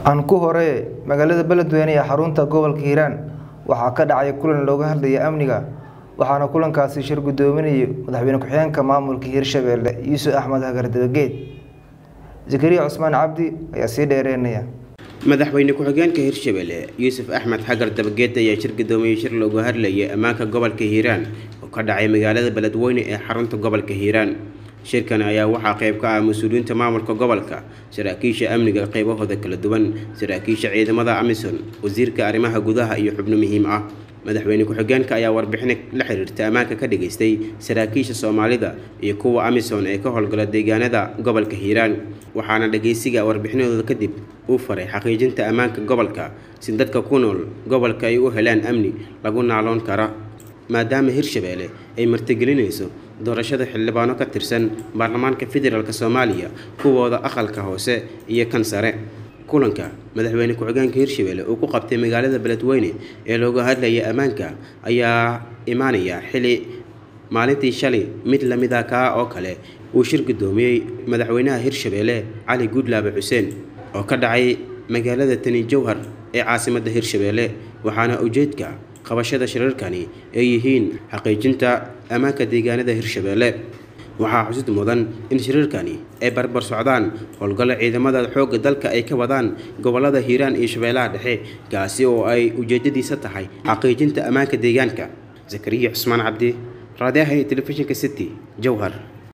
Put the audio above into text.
aan ku hore magaalada beledweyne ee xarunta gobolka hiiraan waxaa ka dhacay kulan looga hadlaya amniga waxaana kulankaasi shir gudoominayay madaxweyne ku-xigeenka maamulka hiirshabeelle yuusuf axmed hagar dabageed zakariya cusmaan cabdi ayaa sii dheereynaya madaxweyne ku-xigeenka hirshabelle yuusuf axmed xagar dabageed ayaa shir gudoomiyey shir looga hadlayay ammaanka gobolka hiiraan oo ka dhacay magaalada beledweyne ee xarunta gobolka hiiraan shirkan ayaa waxaa qayb ka ah mas-uuliyiinta maamulka gobolka saraakiisha amniga qaybahooda kala duwan saraakiisha ciidamada amisom wasiirka arrimaha gudaha iyo xubno muhiim ah madaxweyne ku-xigeenka ayaa warbixin la xiriirta ammaanka ka dhageystay saraakiisha soomaalida iyo kuwa amisom ee ka howlgala deegaanada gobolka hiiraan waxaana dhageysiga warbixinadooda kadib uu faray xaqiijinta ammaanka gobolka si dadka ku nool gobolka ay u helaan amni lagu naaloon kara maadaama hirshabeelle ay martigelinayso doorashada xildhibaano ka tirsan baarlamaanka federaalk soomaaliya kuwooda aqalka hoose iyo kan sare kulanka madaxweyne ku-xigeenka hirshabelle uu ku qabtay magaalada beledweyne ee looga hadlaya ammaanka ayaa imaanaya xili maalintii shalay mid lamid a kaa oo kale uu shir gudoomiyey madaxweynaha hirshabelle cali guudlaabe xuseen oo ka dhacay magaalada tani jowhar ee caasimadda hirshabelle waxaana ujeedka qabashada shirarkani ay yihiin xaqiijinta ammaanka deegaanada hirshabelle waxaa xusid mudan in shirarkani ay barbar socdaan howlgallo ciidamada xoogga dalka ay ka wadaan gobolada hiiraan iyo shabeellaha dhexe kaasi oo ay ujeedadiisa tahay xaqiijinta ammaanka deegaanka zakariya cusmaan cabdi raadiyaha iyo telefishinka city jowhar